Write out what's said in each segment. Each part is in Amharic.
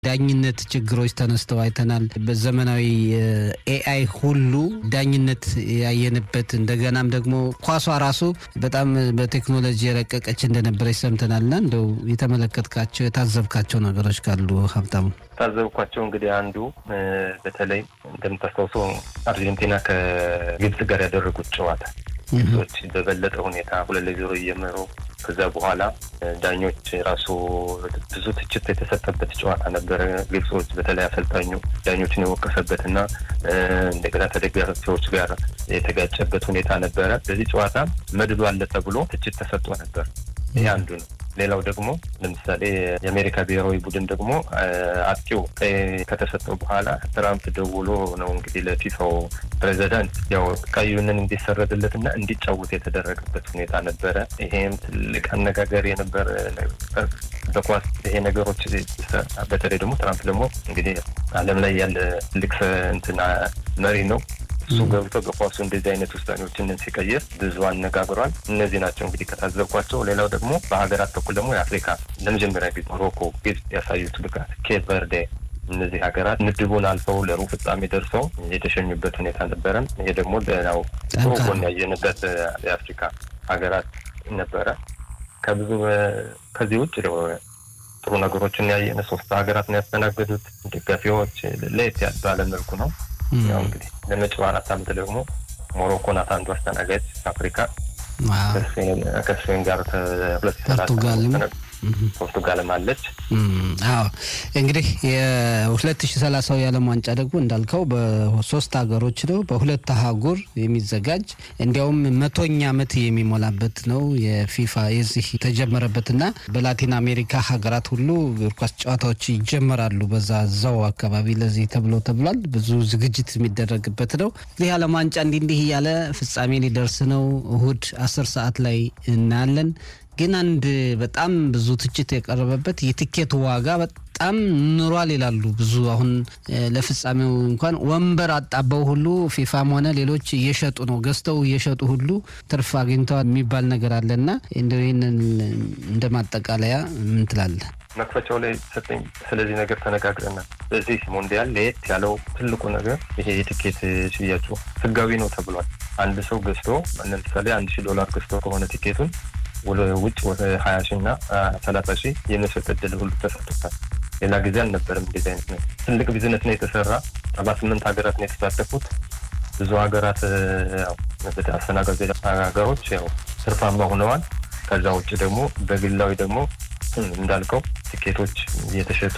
ዳኝነት ችግሮች ተነስተው አይተናል። በዘመናዊ ኤአይ ሁሉ ዳኝነት ያየንበት እንደገናም ደግሞ ኳሷ ራሱ በጣም በቴክኖሎጂ የረቀቀች እንደነበረች ሰምተናልና እንደው የተመለከትካቸው የታዘብካቸው ነገሮች ካሉ ሀብታሙ? ታዘብኳቸው እንግዲህ አንዱ በተለይ እንደምታስታውሰው አርጀንቲና ከግብጽ ጋር ያደረጉት ጨዋታ ግብጾች በበለጠ ሁኔታ ሁለት ለዜሮ እየመሩ ከዛ በኋላ ዳኞች ራሱ ብዙ ትችት የተሰጠበት ጨዋታ ነበረ። ግብጾች በተለይ አሰልጣኙ ዳኞችን የወቀሰበት እና እንደገና ተደጋፊዎች ጋር የተጋጨበት ሁኔታ ነበረ። በዚህ ጨዋታ መድሎ አለ ተብሎ ትችት ተሰጥቶ ነበር። ይህ አንዱ ነው። ሌላው ደግሞ ለምሳሌ የአሜሪካ ብሔራዊ ቡድን ደግሞ አጥቂው ቀይ ከተሰጠው በኋላ ትራምፕ ደውሎ ነው እንግዲህ ለፊፋው ፕሬዚዳንት ያው ቀዩንን እንዲሰረዝለት እና እንዲጫወት የተደረገበት ሁኔታ ነበረ። ይሄም ትልቅ አነጋገር የነበረ በኳስ ይሄ ነገሮች በተለይ ደግሞ ትራምፕ ደግሞ እንግዲህ ዓለም ላይ ያለ ትልቅ እንትና መሪ ነው። እሱ ገብቶ በኳሱ እንደዚህ አይነት ውሳኔዎችን ሲቀይር ብዙ አነጋግሯል። እነዚህ ናቸው እንግዲህ ከታዘብኳቸው። ሌላው ደግሞ በሀገራት በኩል ደግሞ የአፍሪካ ለመጀመሪያ ጊዜ ሞሮኮ፣ ግብጽ ያሳዩት ብቃት፣ ኬፕ ቨርዴ እነዚህ ሀገራት ምድቡን አልፈው ለሩብ ፍጻሜ ደርሰው የተሸኙበት ሁኔታ ነበረ። ይሄ ደግሞ ሌላው ጥሩ ጎን ያየንበት የአፍሪካ ሀገራት ነበረ። ከብዙ ከዚህ ውጭ ጥሩ ነገሮችን ያየን ሶስት ሀገራት ነው ያስተናገዱት። ደጋፊዎች ለየት ያለ ባለ መልኩ ነው ያው እንግዲህ ለመጪው አራት ዓመት ደግሞ ሞሮኮ ናት አንዱ አስተናጋጅ አፍሪካ ከስፔን ጋር ሁለት ፖርቱጋልም ፖርቱጋልም አለች። አዎ እንግዲህ የሁለት ሺ ሰላሳው የዓለም ዋንጫ ደግሞ እንዳልከው በሶስት ሀገሮች ነው በሁለት አህጉር የሚዘጋጅ እንዲያውም መቶኛ ዓመት የሚሞላበት ነው የፊፋ የዚህ የተጀመረበትና በላቲን አሜሪካ ሀገራት ሁሉ እግር ኳስ ጨዋታዎች ይጀመራሉ። በዛ እዛው አካባቢ ለዚህ ተብሎ ተብሏል። ብዙ ዝግጅት የሚደረግበት ነው። እንግዲህ የዓለም ዋንጫ እንዲህ እንዲህ እያለ ፍጻሜ ሊደርስ ነው። እሁድ አስር ሰዓት ላይ እናያለን። ግን አንድ በጣም ብዙ ትችት የቀረበበት የትኬት ዋጋ በጣም ኑሯል ይላሉ ብዙ። አሁን ለፍጻሜው እንኳን ወንበር አጣበው ሁሉ ፊፋም ሆነ ሌሎች እየሸጡ ነው፣ ገዝተው እየሸጡ ሁሉ ትርፍ አግኝተዋል የሚባል ነገር አለና እንደው ይህንን እንደ ማጠቃለያ ምን ትላለህ? መክፈቻው ላይ ሰጠኝ። ስለዚህ ነገር ተነጋግረናል። በዚህ ሞንዲያል ለየት ያለው ትልቁ ነገር ይሄ የትኬት ሽያጩ ህጋዊ ነው ተብሏል። አንድ ሰው ገዝቶ ለምሳሌ አንድ ሺህ ዶላር ገዝቶ ከሆነ ቲኬቱን ውጭ ወደ ሀያ ሺህ እና ሰላሳ ሺህ የመሸጥ እድል ሁሉ ተሰጥቶታል። ሌላ ጊዜ አልነበረም እንደዚህ አይነት ነው። ትልቅ ቢዝነስ ነው የተሰራ። ሰባ ስምንት ሀገራት ነው የተሳተፉት። ብዙ ሀገራት አስተናጋጅ ሀገሮች ያው ትርፋማ ሆነዋል። ከዛ ውጭ ደግሞ በግላዊ ደግሞ እንዳልከው ትኬቶች እየተሸጡ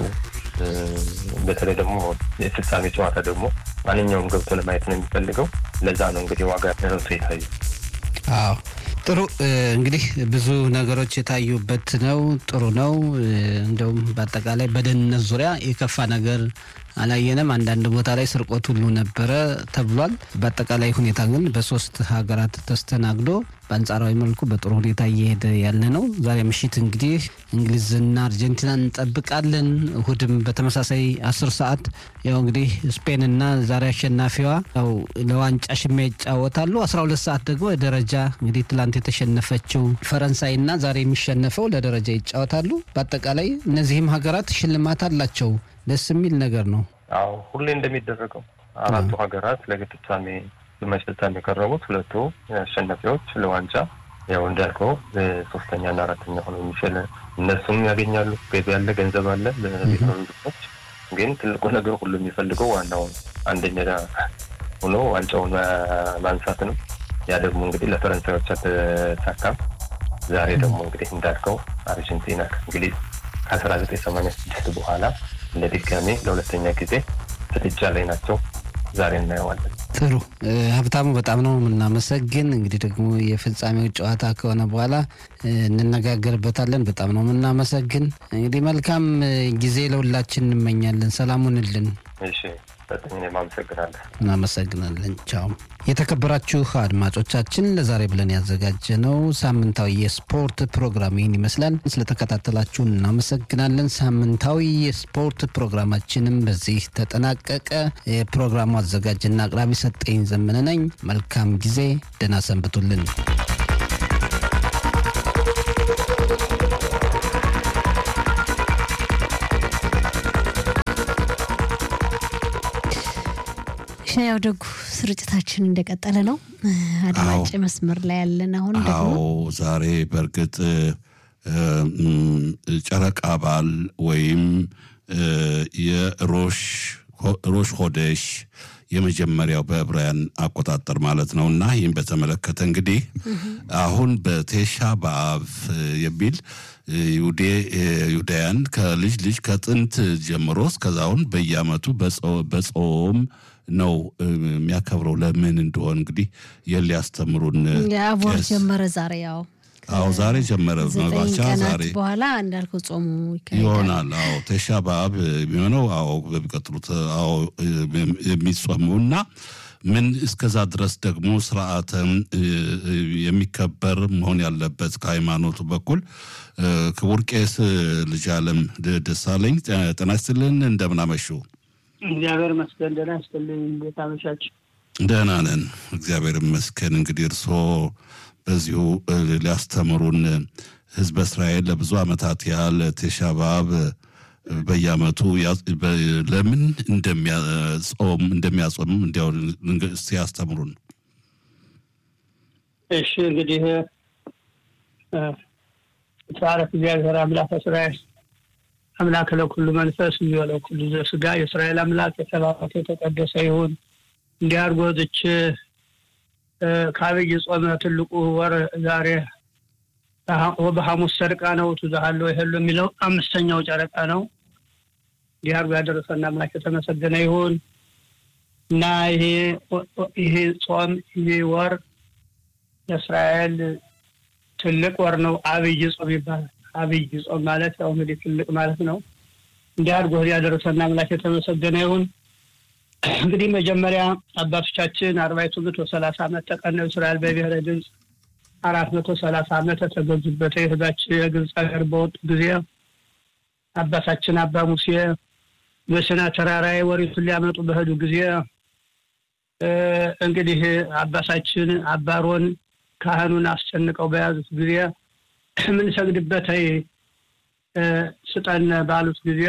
በተለይ ደግሞ የፍጻሜ ጨዋታ ደግሞ ማንኛውም ገብቶ ለማየት ነው የሚፈልገው። ለዛ ነው እንግዲህ ዋጋ ረሱ የታዩ። አዎ ጥሩ እንግዲህ ብዙ ነገሮች የታዩበት ነው። ጥሩ ነው። እንደውም በአጠቃላይ በደህንነት ዙሪያ የከፋ ነገር አላየንም። አንዳንድ ቦታ ላይ ስርቆት ሁሉ ነበረ ተብሏል። በአጠቃላይ ሁኔታ ግን በሶስት ሀገራት ተስተናግዶ በአንጻራዊ መልኩ በጥሩ ሁኔታ እየሄደ ያለ ነው። ዛሬ ምሽት እንግዲህ እንግሊዝና አርጀንቲና እንጠብቃለን። እሁድም በተመሳሳይ አስር ሰዓት ያው እንግዲህ ስፔንና ዛሬ አሸናፊዋ ያው ለዋንጫ ሽሚያ ይጫወታሉ። አስራ ሁለት ሰዓት ደግሞ ደረጃ እንግዲህ ትላንት የተሸነፈችው ፈረንሳይና ዛሬ የሚሸነፈው ለደረጃ ይጫወታሉ። በአጠቃላይ እነዚህም ሀገራት ሽልማት አላቸው። ደስ የሚል ነገር ነው። አዎ ሁሌ እንደሚደረገው አራቱ ሀገራት ለግጥታሜ ግማሽ ፍጻሜ የቀረቡት ሁለቱ አሸናፊዎች ለዋንጫ ያው እንዳልከው ሶስተኛና አራተኛ ሆነው የሚችል እነሱም ያገኛሉ። ገቢ ያለ ገንዘብ አለ ለብሔራዊ ቡድኖች። ግን ትልቁ ነገር ሁሉ የሚፈልገው ዋናው አንደኛ ሆኖ ዋንጫውን ማንሳት ነው። ያ ደግሞ እንግዲህ ለፈረንሳዮች አልተሳካም። ዛሬ ደግሞ እንግዲህ እንዳልከው አርጀንቲና ከእንግሊዝ ከአስራ ዘጠኝ ሰማንያ ስድስት በኋላ ለድጋሜ ለሁለተኛ ጊዜ ፍጥጫ ላይ ናቸው። ዛሬ እናየዋለን። ጥሩ ሀብታሙ፣ በጣም ነው የምናመሰግን። እንግዲህ ደግሞ የፍጻሜው ጨዋታ ከሆነ በኋላ እንነጋገርበታለን። በጣም ነው የምናመሰግን። እንግዲህ መልካም ጊዜ ለሁላችን እንመኛለን። ሰላሙንልን። እሺ በጣም እኔም አመሰግናለሁ። እናመሰግናለን። ቻው። የተከበራችሁ አድማጮቻችን ለዛሬ ብለን ያዘጋጀነው ሳምንታዊ የስፖርት ፕሮግራም ይህን ይመስላል። ስለተከታተላችሁን እናመሰግናለን። ሳምንታዊ የስፖርት ፕሮግራማችንም በዚህ ተጠናቀቀ። የፕሮግራሙ አዘጋጅና አቅራቢ ሰጠኝ ዘመነ ነኝ። መልካም ጊዜ፣ ደህና ሰንብቱልን። ያው ደጉ ስርጭታችን እንደቀጠለ ነው። አድማጭ መስመር ላይ ያለን አሁን ደግሞ ዛሬ በእርግጥ ጨረቃ በዓል ወይም የሮሽ ሮሽ ሆደሽ የመጀመሪያው በዕብራውያን አቆጣጠር ማለት ነው እና ይህም በተመለከተ እንግዲህ አሁን በቴሻ በአብ የሚል ይሁዳያን ከልጅ ልጅ ከጥንት ጀምሮ እስከዛሁን በየዓመቱ በጾም ነው የሚያከብረው። ለምን እንደሆን እንግዲህ የት ሊያስተምሩን የአቦር ጀመረ ዛሬ ያው አዎ ዛሬ ጀመረ መባቻ ዛሬ በኋላ እንዳልከው ጾሙ ይሆናል። አዎ ቴሻ በአብ የሚሆነው አዎ በሚቀጥሉት አዎ የሚጾመው እና ምን እስከዛ ድረስ ደግሞ ስርዓተም የሚከበር መሆን ያለበት ከሃይማኖቱ በኩል ክቡር ቄስ ልጅ አለም ደሳለኝ ጤና ይስጥልን። እንደምን አመሹ? እግዚአብሔር ይመስገን ደህና ይስጥልኝ። እንዴት አመሻችሁ? ደህና ነን እግዚአብሔር ይመስገን። እንግዲህ እርስዎ በዚሁ ሊያስተምሩን ህዝበ እስራኤል ለብዙ ዓመታት ያህል ቴሻ በአብ በየዓመቱ ለምን እንደሚያጾም እንደሚያጾም እንዲያው እስቲ ያስተምሩን። እሺ እንግዲህ ተባረክ እግዚአብሔር አምላክ እስራኤል አምላክ ለኩሉ መንፈስ እንዲሁ ለኩሉ ዘስጋ የእስራኤል አምላክ የተባረከ የተቀደሰ ይሁን። እንዲህ አድርጎ ዝች ከአብይ ጾመ ትልቁ ወር ዛሬ በሐሙስ ጨረቃ ነው ትዛሃለው ይሄሉ የሚለው አምስተኛው ጨረቃ ነው። እንዲህ አድርጎ ያደረሰና አምላክ የተመሰገነ ይሁን እና ይሄ ይሄ ጾም ይሄ ወር የእስራኤል ትልቅ ወር ነው። አብይ ጾም ይባላል። አብይ ጾም ማለት ያው እንግዲህ ትልቅ ማለት ነው። እንዲህ አድርጎ ያደረሰና አምላክ የተመሰገነ ይሁን። እንግዲህ መጀመሪያ አባቶቻችን አርባይቱ መቶ ሰላሳ ዓመት ተቀነው እስራኤል በብሔረ ግብፅ አራት መቶ ሰላሳ ዓመት የተገዙበት የህዛችን የግብፅ ሀገር በወጡ ጊዜ አባታችን አባ ሙሴ በሲና ተራራ ወሪቱን ሊያመጡ በሄዱ ጊዜ እንግዲህ አባታችን አባሮን ካህኑን አስጨንቀው በያዙት ጊዜ የምንሰግድበት ስጠን ባሉት ጊዜ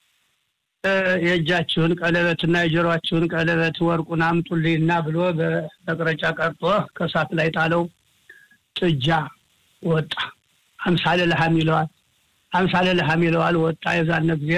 የእጃችሁን ቀለበት እና የጆሮአችሁን ቀለበት ወርቁን አምጡልኝና ብሎ በመቅረጫ ቀርጦ ከእሳት ላይ ጣለው። ጥጃ ወጣ። አምሳለ ለሐም ይለዋል። አምሳለ ለሐም ይለዋል። ወጣ። የዛነ ጊዜ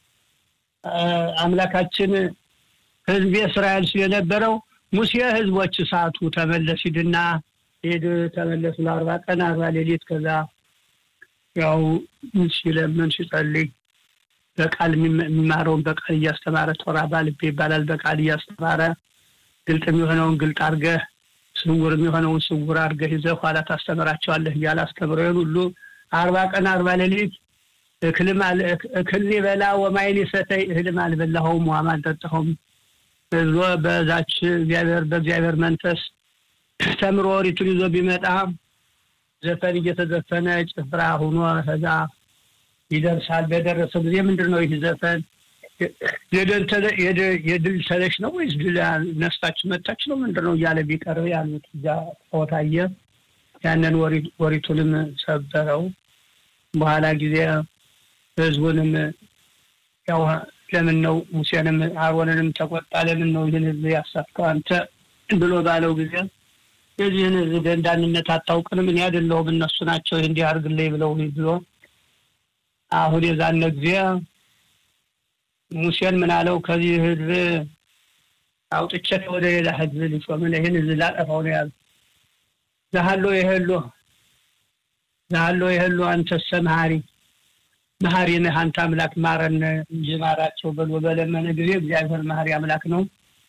አምላካችን ህዝቤ እስራኤል ሲል የነበረው ሙሴ ህዝቦች እሳቱ ተመለስ ሂድና ሄድ ተመለሱ ለአርባ ቀን አርባ ሌሊት ከዛ ያው ሲለምን ሲጸልይ በቃል የሚማረውን በቃል እያስተማረ ቶራ ባልቤ ይባላል። በቃል እያስተማረ ግልጥ የሚሆነውን ግልጥ አድርገህ ስውር የሚሆነውን ስውር አድርገህ ይዘህ ኋላ ታስተምራቸዋለህ እያለ አስተምረውን ሁሉ አርባ ቀን አርባ ሌሊት እክል በላ ወማይን ሰተይ እህልም አልበላኸውም ውሃም አልጠጣኸውም ብሎ በዛች እግዚአብሔር በእግዚአብሔር መንፈስ ተምሮ ኦሪቱን ይዞ ቢመጣ ዘፈን እየተዘፈነ ጭፍራ ሁኖ ከዛ ይደርሳል። በደረሰ ጊዜ ምንድን ነው ይህ ዘፈን የድል ተለሽ ነው ወይስ ድል ነስታችሁ መታች ነው ምንድን ነው እያለ ቢቀርብ ያሉት እዛ ቦታየ ያንን ወሪቱንም ሰበረው። በኋላ ጊዜ ህዝቡንም ያው ለምን ነው ሙሴንም አሮንንም ተቆጣ። ለምን ነው ይህን ህዝብ ያሳትከው አንተ ብሎ ባለው ጊዜ የዚህን ህዝብ ደንዳንነት አታውቅንም፣ እኔ አይደለሁም እነሱ ናቸው እንዲህ አድርግልኝ ብለው ብሎ አሁን የዛነ ጊዜ ሙሴን ምን አለው? ከዚህ ህዝብ አውጥቼ ወደ ሌላ ህዝብ ሊሾምን ይህን ህዝብ ላጠፋው ነው ያሉ ዛሃሎ የህሎ ዛሃሎ የህሎ አንተሰ መሀሪ መሀሪ ነህ አንተ አምላክ ማረን እንጂ ማራቸው ብሎ በለመነ ጊዜ እግዚአብሔር መሀሪ አምላክ ነው።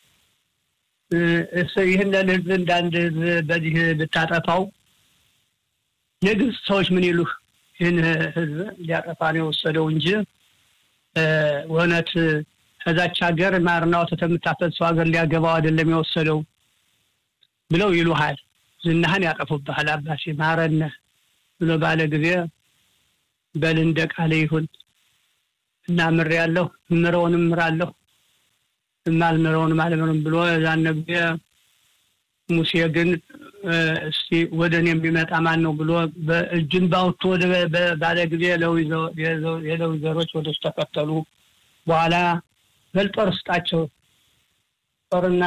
ይህንን ህዝብ እንዳንድ ህዝብ በዚህ ብታጠፋው የግብፅ ሰዎች ምን ይሉህ? ይህን ህዝብ ሊያጠፋ ነው የወሰደው እንጂ እውነት ከዛች ሀገር ማርና ወተት የምታፈሰው ሀገር ሊያገባው አይደለም የወሰደው ብለው ይሉሃል። ዝናህን ያጠፉብሃል። አባቴ ማረነ ብሎ ባለ ጊዜ በል እንደ ቃል ይሁን እና ምር ያለሁ ምረውንም ምራለሁ የማልምረውንም አልምርም ብሎ የዛነ ጊዜ ሙሴ ግን እስቲ ወደ እኔ የሚመጣ ማን ነው ብሎ እጁን ባውቶ ወደ ባለ ጊዜ የሌዊ ዘሮች ወደ እሱ ተከተሉ። በኋላ በል ጦር ስጣቸው፣ ጦርና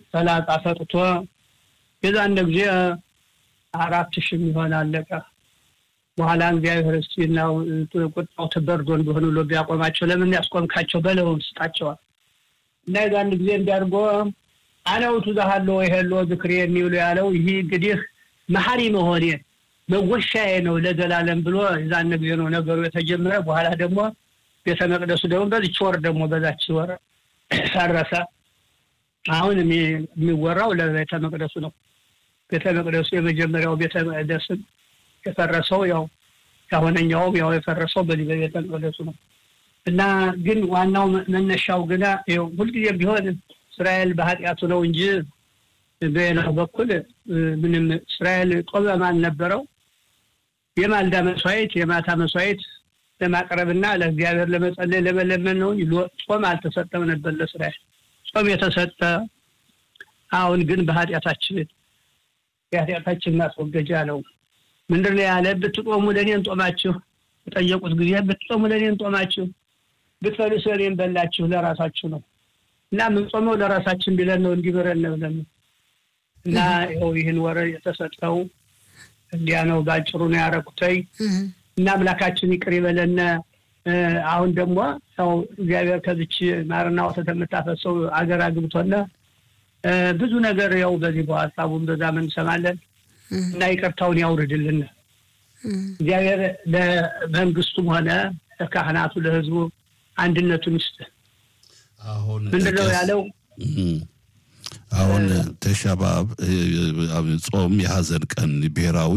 ሰላጣ ሰጥቶ የዛን ጊዜ አራት ሺህ የሚሆን አለቀ። በኋላ እግዚአብሔር እስቲ ናው ቁጣው ተበርዶ እንደሆነ ብሎ ቢያቆማቸው ለምን ያስቆምካቸው በለውን ስጣቸዋል እና የዛን ጊዜ እንዲያድርጎ አነውቱ ዛሃለ ይሄሎ ዝክሬ የሚውሉ ያለው ይህ እንግዲህ መሀሪ መሆኔ መወሻዬ ነው ለዘላለም ብሎ የዛን ጊዜ ነው ነገሩ የተጀመረ። በኋላ ደግሞ ቤተ መቅደሱ ደግሞ በዚች ወር ደግሞ በዛች ወር ፈረሰ። አሁን የሚወራው ለቤተ መቅደሱ ነው። ቤተ መቅደሱ የመጀመሪያው ቤተ መቅደስም የፈረሰው ያው ያሁነኛውም ያው የፈረሰው በዚህ በቤተ መቅደሱ ነው እና ግን ዋናው መነሻው ግና ይኸው ሁልጊዜም ቢሆን እስራኤል በኃጢአቱ ነው እንጂ በሌላው በኩል ምንም እስራኤል ጦመም አልነበረው። የማልዳ መስዋዕት የማታ መስዋዕት ለማቅረብና ለእግዚአብሔር ለመጸለይ ለመለመን ነው እንጂ ጾም አልተሰጠም ነበር ለእስራኤል። ጾም የተሰጠ አሁን ግን በኃጢአታችን የኃጢአታችን ማስወገጃ ነው። ምንድን ነው ያለ? ብትጦሙ ለእኔን ጦማችሁ በጠየቁት ጊዜ ብትጦሙ ለእኔን ጦማችሁ፣ ብትበሉስ ለእኔን በላችሁ ለራሳችሁ ነው እና የምንጾመው ለራሳችን ቢለን ነው እንዲምረን ነው ብለን እና ይኸው ይህን ወረ የተሰጠው እንዲያ ነው። ባጭሩ ነው ያረቁተይ እና አምላካችን ይቅር ይበለን። አሁን ደግሞ ያው እግዚአብሔር ከዚች ማርና ወተት የምታፈሰው አገር አግብቶና ብዙ ነገር ያው በዚህ በሀሳቡን በዛም እንሰማለን እና ይቅርታውን ያውርድልን እግዚአብሔር ለመንግስቱም ሆነ ለካህናቱ ለህዝቡ አንድነቱን ይስጥ። አሁን ምንድነው ያለው? አሁን ተሻባብ ጾም የሀዘን ቀን ብሔራዊ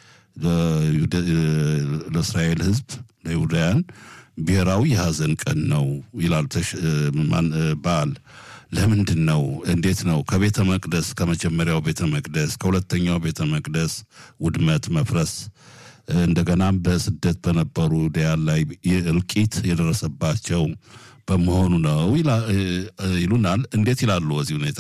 ለእስራኤል ህዝብ ለይሁዳውያን ብሔራዊ የሀዘን ቀን ነው ይላል በዓል። ለምንድን ነው? እንዴት ነው? ከቤተ መቅደስ ከመጀመሪያው ቤተ መቅደስ ከሁለተኛው ቤተ መቅደስ ውድመት መፍረስ እንደገናም በስደት በነበሩ ዲያን ላይ እልቂት የደረሰባቸው በመሆኑ ነው ይሉናል። እንዴት ይላሉ በዚህ ሁኔታ?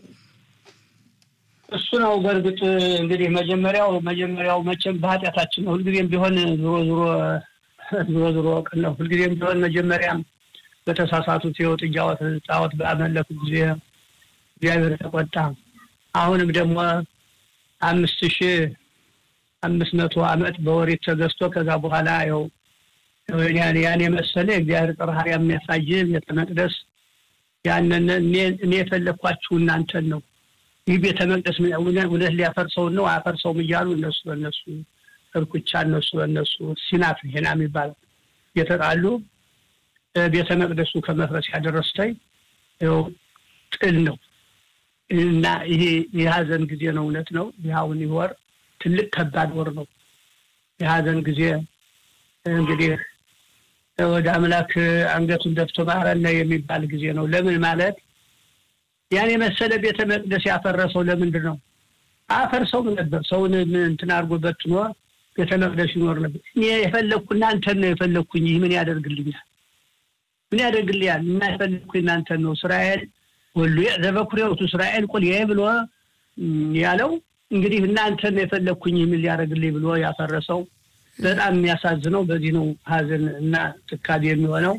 እሱ ነው በእርግጥ እንግዲህ መጀመሪያው መጀመሪያው መቼም በኃጢአታችን ነው። ሁልጊዜም ቢሆን ዞሮ ዞሮ ዞሮ ዞሮ ቅን ነው። ሁልጊዜም ቢሆን መጀመሪያም በተሳሳቱት የወጥ ጣዖት ባመለኩ ጊዜ እግዚአብሔር ተቆጣ። አሁንም ደግሞ አምስት ሺህ አምስት መቶ ዓመት በወሬት ተገዝቶ ከዛ በኋላ ያው ያን የመሰለ እግዚአብሔር ጥርሃር የሚያሳይ ቤተ መቅደስ ያንን እኔ የፈለግኳችሁ እናንተን ነው። ይህ ቤተ መቅደስ እውነት ሊያፈርሰው ነው አያፈርሰውም እያሉ እነሱ በእነሱ እርኩቻ እነሱ በእነሱ ሲናት ሄና የሚባለው የተጣሉ ቤተ መቅደሱ ከመፍረስ ያደረስተኝ ይኸው ጥል ነው እና ይሄ የሀዘን ጊዜ ነው። እውነት ነው። ይኸውን ይህ ወር ትልቅ ከባድ ወር ነው። የሀዘን ጊዜ እንግዲህ ወደ አምላክ አንገቱን ደፍቶ ማረነ የሚባል ጊዜ ነው። ለምን ማለት ያን የመሰለ ቤተ መቅደስ ያፈረሰው ለምንድን ነው? አፈርሰውም ነበር። ሰውን እንትን አድርጎ በትኖ ቤተ መቅደስ ይኖር ነበር። እኔ የፈለግኩ እናንተን ነው የፈለግኩኝ። ይህ ምን ያደርግልኛል? ምን ያደርግልኛል? እና የፈለግኩ እናንተን ነው። እስራኤል ወሉ ዘበኩሬውቱ እስራኤል ቁል ብሎ ያለው እንግዲህ እናንተን የፈለግኩኝ ምን ሊያደርግልኝ ብሎ ያፈረሰው በጣም የሚያሳዝነው በዚህ ነው። ሀዘን እና ትካዜ የሚሆነው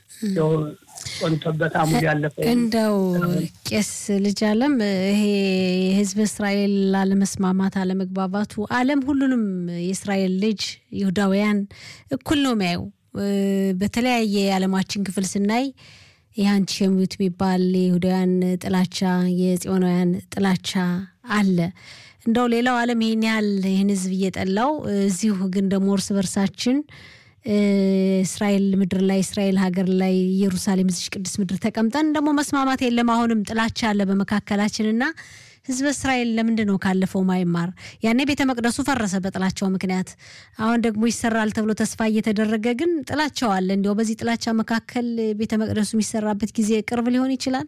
ቆንቶበት አሙድ ያለፈው እንደው ቄስ ልጅ አለም ይሄ የህዝብ እስራኤል አለመስማማት አለመግባባቱ ዓለም ሁሉንም የእስራኤል ልጅ ይሁዳውያን እኩል ነው የሚያየው። በተለያየ የዓለማችን ክፍል ስናይ ይህ አንቲሴሚት የሚባል የይሁዳውያን ጥላቻ፣ የጽዮናውያን ጥላቻ አለ። እንደው ሌላው ዓለም ይህን ያህል ይህን ህዝብ እየጠላው እዚሁ ግን ደግሞ እርስ በርሳችን እስራኤል ምድር ላይ እስራኤል ሀገር ላይ ኢየሩሳሌም እዚች ቅድስት ምድር ተቀምጠን ደግሞ መስማማት የለም። አሁንም ጥላቻ አለ በመካከላችን እና ህዝበ እስራኤል ለምንድን ነው ካለፈው ማይማር? ያኔ ቤተ መቅደሱ ፈረሰ በጥላቻው ምክንያት። አሁን ደግሞ ይሰራል ተብሎ ተስፋ እየተደረገ ግን ጥላቻው አለ። እንዲያው በዚህ ጥላቻ መካከል ቤተ መቅደሱ የሚሰራበት ጊዜ ቅርብ ሊሆን ይችላል።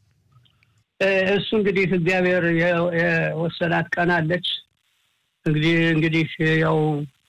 እሱ እንግዲህ እግዚአብሔር የወሰናት ቀን አለች። እንግዲህ እንግዲህ ያው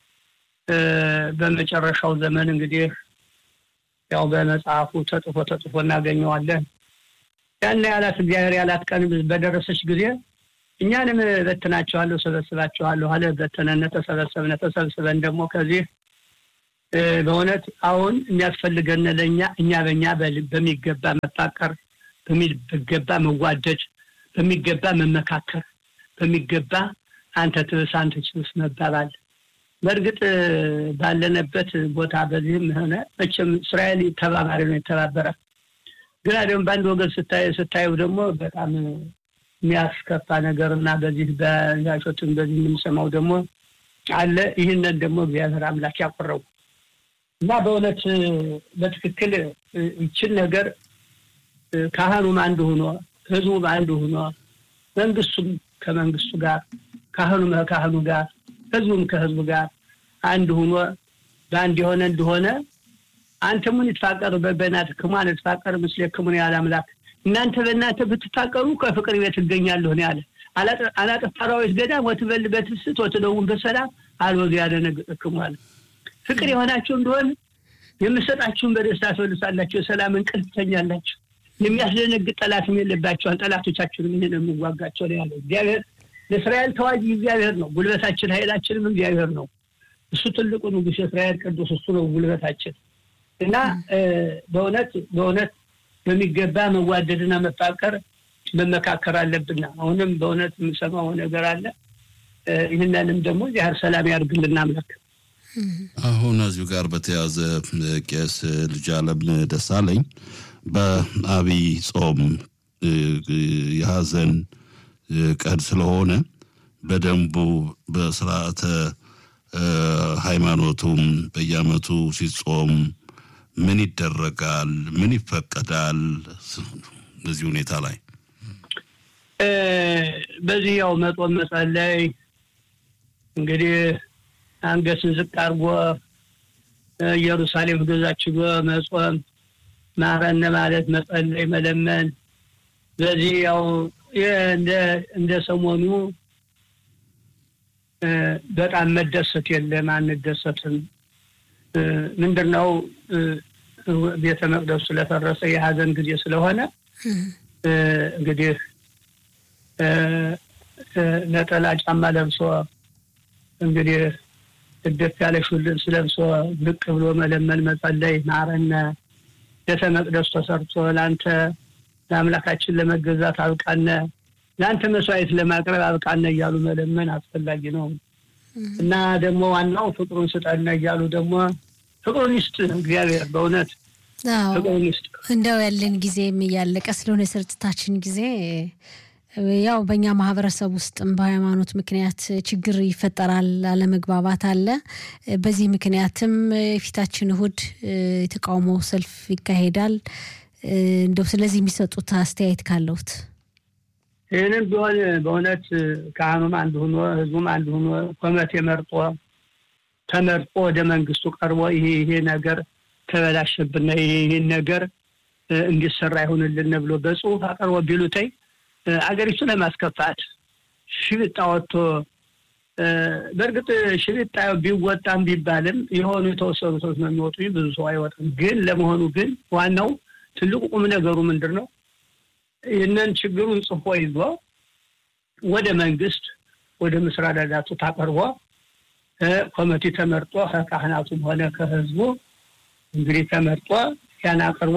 በመጨረሻው ዘመን እንግዲህ ያው በመጽሐፉ ተጽፎ ተጽፎ እናገኘዋለን። ያን ያላት እግዚአብሔር ያላት ቀን በደረሰች ጊዜ እኛንም በትናቸዋለሁ፣ ሰበስባቸዋለሁ አለ። በተነነ፣ ተሰበሰብነ። ተሰብስበን ደግሞ ከዚህ በእውነት አሁን የሚያስፈልገን ለእኛ እኛ በእኛ በሚገባ መፋቀር በሚገባ መዋደድ በሚገባ መመካከር፣ በሚገባ አንተ ትብስ አንተ ችብስ መባባል። በእርግጥ ባለንበት ቦታ በዚህም ሆነ መቼም እስራኤል ተባባሪ ነው የተባበረ ግና ደግሞ በአንድ ወገን ስታየው ደግሞ በጣም የሚያስከፋ ነገር እና በዚህ በዛሾችን በዚህ የምንሰማው ደግሞ አለ። ይህንን ደግሞ እግዚአብሔር አምላክ ያቆረው እና በእውነት በትክክል ይችን ነገር ካህኑም አንድ ሆኖ ህዝቡም አንድ ሆኖ መንግስቱም ከመንግስቱ ጋር ካህኑም ከካህኑ ጋር ህዝቡም ከህዝቡ ጋር አንድ ሆኖ በአንድ የሆነ እንደሆነ አንተ ሙን ይትፋቀሩ በበናት ክሟን ይትፋቀር ምስሌ ክሙን ያለ አምላክ እናንተ በእናንተ ብትፋቀሩ ከፍቅር ቤት እገኛለሁ ነው ያለ። አላጠፋ አራዊት ገዳም ወትበል በትስት ወትደውም በሰላም አልወዝ ያደነግጥክሙ አለ። ፍቅር የሆናችሁ እንደሆነ የምሰጣችሁን በደስታ ትወልሳላችሁ፣ የሰላም እንቅልፍ ትተኛላችሁ። የሚያስደነግጥ ጠላትም የለባቸዋል። ጠላቶቻችሁንም ይህን የምዋጋቸው ነው ያለው እግዚአብሔር። ለእስራኤል ተዋጊ እግዚአብሔር ነው። ጉልበታችን ኃይላችንም እግዚአብሔር ነው። እሱ ትልቁ ንጉሥ የእስራኤል ቅዱስ እሱ ነው ጉልበታችን እና በእውነት በእውነት በሚገባ መዋደድና መፋቀር መመካከር አለብና አሁንም በእውነት የምሰማው ነገር አለ። ይህንንም ደግሞ እግዚአብሔር ሰላም ያድርግልና አምላክ። አሁን እዚሁ ጋር በተያዘ ቄስ ልጅ አለም ደሳለኝ በአብይ ጾም የሀዘን ቀን ስለሆነ በደንቡ በስርዓተ ሃይማኖቱም በየዓመቱ ሲጾም ምን ይደረጋል? ምን ይፈቀዳል? በዚህ ሁኔታ ላይ በዚህ ያው መጦም መጸለይ እንግዲህ አንገትን ዝቅ አድርጎ ኢየሩሳሌም ገዛችጎ መጾም ማረነ ማለት መጸለይ፣ መለመን በዚህ ያው እንደ ሰሞኑ በጣም መደሰት የለም፣ አንደሰትም። ምንድን ነው ቤተ መቅደሱ ስለፈረሰ የሀዘን ጊዜ ስለሆነ እንግዲህ ነጠላ ጫማ ለብሶ እንግዲህ እደፍ ያለ ሹል ልብስ ለብሶ ብቅ ብሎ መለመን፣ መጸለይ ማረነ ቤተ መቅደሱ ተሰርቶ ለአንተ ለአምላካችን ለመገዛት አብቃነ ለአንተ መስዋዕት ለማቅረብ አብቃነ እያሉ መለመን አስፈላጊ ነው እና ደግሞ ዋናው ፍቅሩን ስጠነ እያሉ ደግሞ ፍቅሩን ይስጥ እግዚአብሔር በእውነት ፍቅሩን ይስጥ። እንደው ያለን ጊዜም እያለቀ ስለሆነ የስርጭታችን ጊዜ ያው በእኛ ማህበረሰብ ውስጥም በሃይማኖት ምክንያት ችግር ይፈጠራል፣ አለመግባባት አለ። በዚህ ምክንያትም የፊታችን እሁድ የተቃውሞ ሰልፍ ይካሄዳል። እንደው ስለዚህ የሚሰጡት አስተያየት ካለውት ይህንም ቢሆን በእውነት ካህኑም አንድ ሆኖ ህዝቡም አንድ ሆኖ ኮሚቴ መርጦ ተመርጦ ወደ መንግስቱ ቀርቦ ይሄ ይሄ ነገር ተበላሸብን፣ ይህን ነገር እንዲሰራ ይሆንልን ብሎ በጽሁፍ አቀርቦ ቢሉተይ አገሪቱ ለማስከፋት ሽብጣ ወጥቶ በእርግጥ ሽብጣ ቢወጣም ቢባልም የሆኑ የተወሰኑ ሰዎች ነው የሚወጡ፣ ብዙ ሰው አይወጣም። ግን ለመሆኑ ግን ዋናው ትልቁ ቁም ነገሩ ምንድን ነው? ይህንን ችግሩን ጽፎ ይዞ ወደ መንግስት ወደ ምስራ ዳዳቱ ታቀርቦ ኮሚቴ ተመርጦ ከካህናቱም ሆነ ከህዝቡ እንግዲህ ተመርጦ ያን አቅርቦ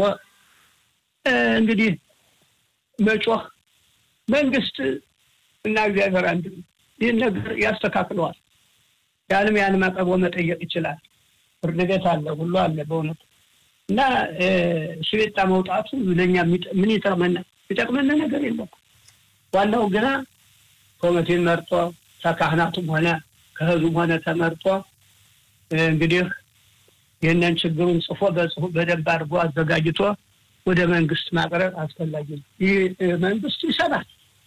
እንግዲህ መጮህ መንግስት እና እግዚአብሔር አንድ ይህን ነገር ያስተካክለዋል። ያንም ያንም አቅርቦ መጠየቅ ይችላል። ፍርድ ቤት አለ፣ ሁሉ አለ በእውነቱ እና ሽቤጣ መውጣቱ ለእኛ ምን ይጠቅመናል? ይጠቅመን ነገር የለም። ዋናው ግና ኮሚቴን መርጦ ከካህናቱም ሆነ ከህዝቡም ሆነ ተመርጦ እንግዲህ ይህንን ችግሩን ጽፎ በጽሁፍ በደንብ አድርጎ አዘጋጅቶ ወደ መንግስት ማቅረብ አስፈላጊ ነው። ይህ መንግስት ይሰራል።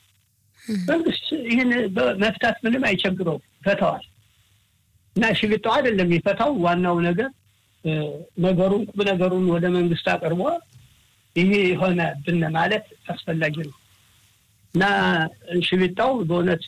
መንግስት ይህን መፍታት ምንም አይቸግረው፣ ይፈታዋል። እና ሽግጣው አይደለም የሚፈታው። ዋናው ነገር ነገሩን ቁም ነገሩን ወደ መንግስት አቅርቦ ይሄ የሆነ ብን ማለት አስፈላጊ ነው እና ሽቢጣው በእውነት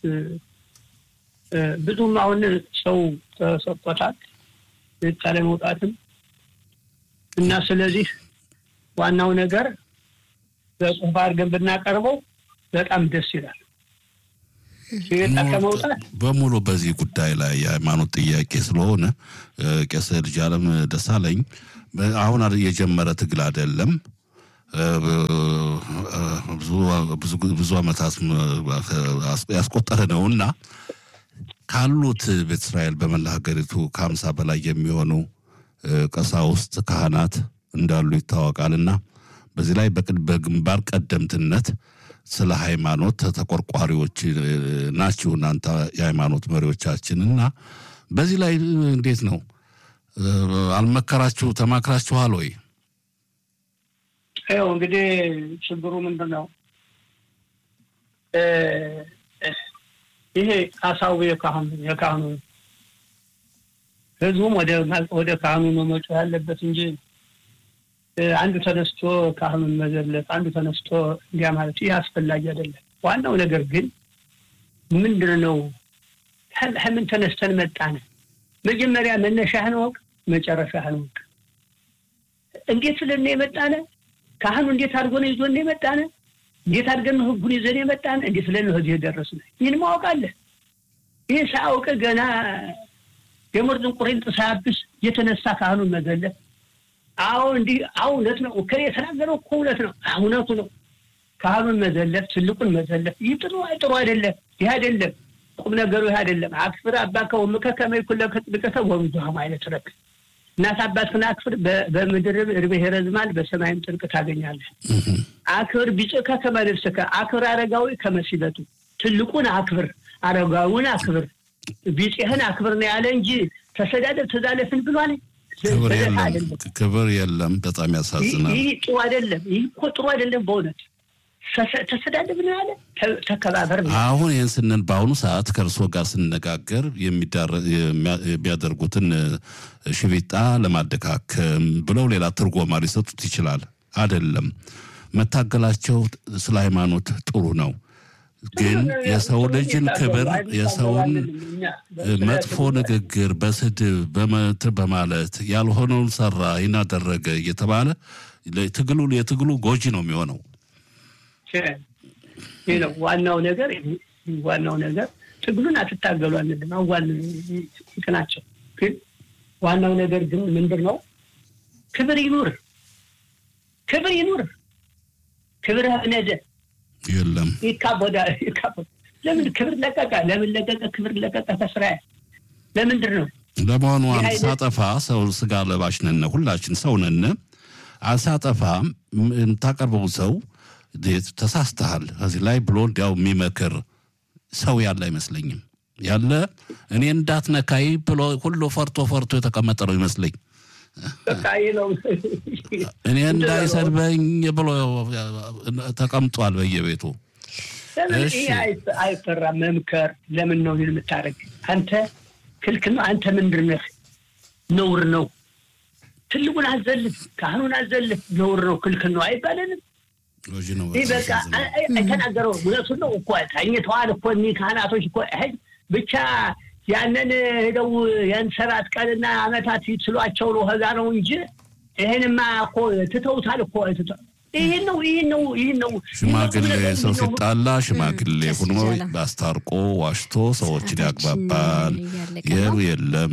ብዙም አሁን ሰው ተሰጥቶታል ሽቢጣ ለመውጣትም እና ስለዚህ ዋናው ነገር በጽሁፍ አድርገን ብናቀርበው በጣም ደስ ይላል። ሽቢጣ ከመውጣት በሙሉ በዚህ ጉዳይ ላይ የሃይማኖት ጥያቄ ስለሆነ ቄስ ልጅ አለም ደሳለኝ አሁን የጀመረ ትግል አይደለም። ብዙ ዓመታት ያስቆጠረ ነው እና ካሉት ቤተ እስራኤል በመላ ሀገሪቱ ከሀምሳ በላይ የሚሆኑ ቀሳውስት ካህናት እንዳሉ ይታወቃልና በዚህ ላይ በግንባር ቀደምትነት ስለ ሃይማኖት ተቆርቋሪዎች ናችሁ እናንተ የሃይማኖት መሪዎቻችን እና በዚህ ላይ እንዴት ነው አልመከራችሁ ተማክራችኋል ወይ ይኸው እንግዲህ ችግሩ ምንድን ነው ይሄ ሀሳቡ የካህኑ የካህኑ ህዝቡም ወደ ካህኑ ነው መጮህ ያለበት እንጂ አንዱ ተነስቶ ካህኑን መዘለፍ፣ አንዱ ተነስቶ እንዲያ ማለት ይህ አስፈላጊ አይደለም። ዋናው ነገር ግን ምንድን ነው? ከምን ተነስተን መጣን? መጀመሪያ መነሻህን ወቅ፣ መጨረሻህን ወቅ። እንዴት ስለን የመጣነ? ካህኑ እንዴት አድርጎ ነው ይዞን የመጣነ? እንዴት አድርገን ነው ህጉን ይዘን የመጣነ? እንዴት ስለን ነው እዚህ የደረስነ? ይህን ማወቅ አለ። ይህ ሳያውቅ ገና የሞት ጥንቁሬን ሳያብስ የተነሳ ካህኑን መዘለፍ አዎ እንዲህ አዎ እውነት ነው። እከሌ የተናገረው እኮ እውነት ነው። እውነቱ ነው። ካህኑን መዘለፍ፣ ትልቁን መዘለፍ ይህ ጥሩ ጥሩ አይደለም። ይህ አይደለም ቁም ነገሩ ይህ አይደለም። አክፍር አባከ ወእምከ ከመ ይኩን ለከ ጽድቀከ ወብዙኃ ማለት ረክ እናት አባትህን አክፍር፣ በምድር እድሜህ ይረዝማል፣ በሰማይም ጽድቅ ታገኛለህ። አክብር ቢጽእከ ከመ ልብስከ፣ አክብር አረጋዊ ከመ ሲበቱ። ትልቁን አክብር፣ አረጋዊውን አክብር፣ ቢጽህን አክብር ነው ያለ እንጂ ተሰዳደብ ተዛለፍን ብሏል። ክብር የለም፣ ክብር የለም። በጣም ያሳዝናል። ይህ ጥሩ አይደለም። ይህ እኮ ጥሩ አይደለም። በእውነት ተሰዳደብ ነው ያለ ተከባበር ነው። አሁን ይህን ስንል በአሁኑ ሰዓት ከእርስዎ ጋር ስነጋገር የሚያደርጉትን ሽቢጣ ለማደካከም ብለው ሌላ ትርጎማ ሊሰጡት ይችላል። አይደለም መታገላቸው ስለ ሃይማኖት ጥሩ ነው ግን የሰው ልጅን ክብር የሰውን መጥፎ ንግግር በስድብ በመትር በማለት ያልሆነውን ሰራ ይናደረገ እየተባለ ትግሉ የትግሉ ጎጂ ነው የሚሆነው። ይህ ነው ዋናው ነገር። ዋናው ነገር ትግሉን አትታገሉ አንልም፣ አዋል ናቸው። ግን ዋናው ነገር ግን ምንድን ነው? ክብር ይኑር፣ ክብር ይኑር፣ ክብር ነደ የለም ይካበዳ ለምን ክብር ለቀቀ? ለምን ለቀቀ? ክብር ለቀቀ ከስራ ለምንድን ነው? ለመሆኑ ሳጠፋ ሰው ስጋ ለባሽ ነን፣ ሁላችን ሰው ነን። አሳጠፋ የምታቀርበው ሰው ተሳስተሃል ከዚህ ላይ ብሎ እንዲያው የሚመክር ሰው ያለ አይመስለኝም። ያለ እኔ እንዳትነካይ ብሎ ሁሉ ፈርቶ ፈርቶ የተቀመጠ ነው ይመስለኝ። እኔ እንዳይሰድበኝ ብሎ ተቀምጧል በየቤቱ። ይህ አይፈራም። መምከር ለምን ነው ይህን የምታደርግ? አንተ ክልክል ነው። አንተ ምንድን ነህ? ነውር ነው። ትልቁን አዘልፍ፣ ካህኑን አዘልፍ፣ ነውር ነው፣ ክልክል ነው አይባለንም። ይህ በቃ የተናገረው እውነቱን ነው እኮ ተኝተዋል እኮ እኒህ ካህናቶች እኮ ብቻ ያንን ሄደው ያን ሰባት ቀንና አመታት ሲሏቸው ነው ከዛ ነው እንጂ ይህንማ እኮ ትተውታል እኮ ይህን ነው ይህን ነው ይህን ነው ሽማግሌ ሰው ሲጣላ ሽማግሌ ሆኖ አስታርቆ ዋሽቶ ሰዎችን ያግባባል። ይህ የለም።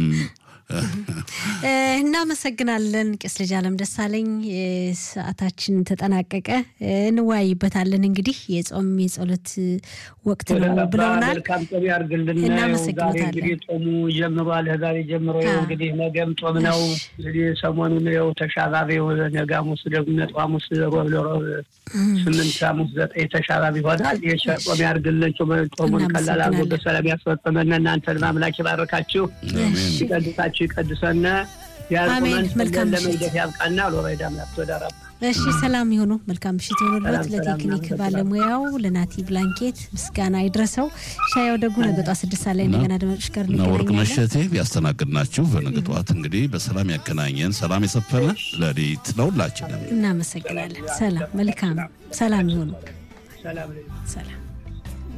እናመሰግናለን ቄስ ልጅ አለም ደሳለኝ። ሰዓታችን ተጠናቀቀ። እንወያይበታለን። እንግዲህ የጾም የጸሎት ወቅት ነው ብለውናል። መልካም ጾም ያርግልን። እናመሰግናለን። እንግዲህ ጾሙ ጀምሯል። ዛሬ ጀምሮ እንግዲህ ነገም ጾም ነው። እንግዲህ ሰሞኑን ው ተሻባቢ ነገ ሐሙስ ደግሞ ነጥብ ሐሙስ ሮብ ለሮብ ስምንት ሐሙስ ዘጠኝ ተሻባቢ ይሆናል። ጾም ያርግልን። ጾሙን ቀላል አድርጎ በሰላም ያስፈጽመን። እናንተን ማምላክ ይባርካችሁ፣ ይቀድሳችሁ፣ ይቀድሰና ያቁመን መልካም ለመግደፍ ያብቃና ሎባይዳ አምላክ ተወዳራ እሺ ሰላም ይሁኑ። መልካም ምሽት ይሆኑለት። ለቴክኒክ ባለሙያው ለናቲ ብላንኬት ምስጋና ይድረሰው። ሻያው ደጉ ነገ ጠዋት ስድስት ሰዓት ላይ እንደገና አድማጮች ጋር እና ወርቅ እንገናኛለን። መሸቴ ያስተናግድናችሁ በነገ ጠዋት እንግዲህ በሰላም ያገናኘን ሰላም የሰፈነ ሌሊት ለሁላችንም። እናመሰግናለን። ሰላም መልካም ሰላም ይሁኑ። ሰላም ሰላም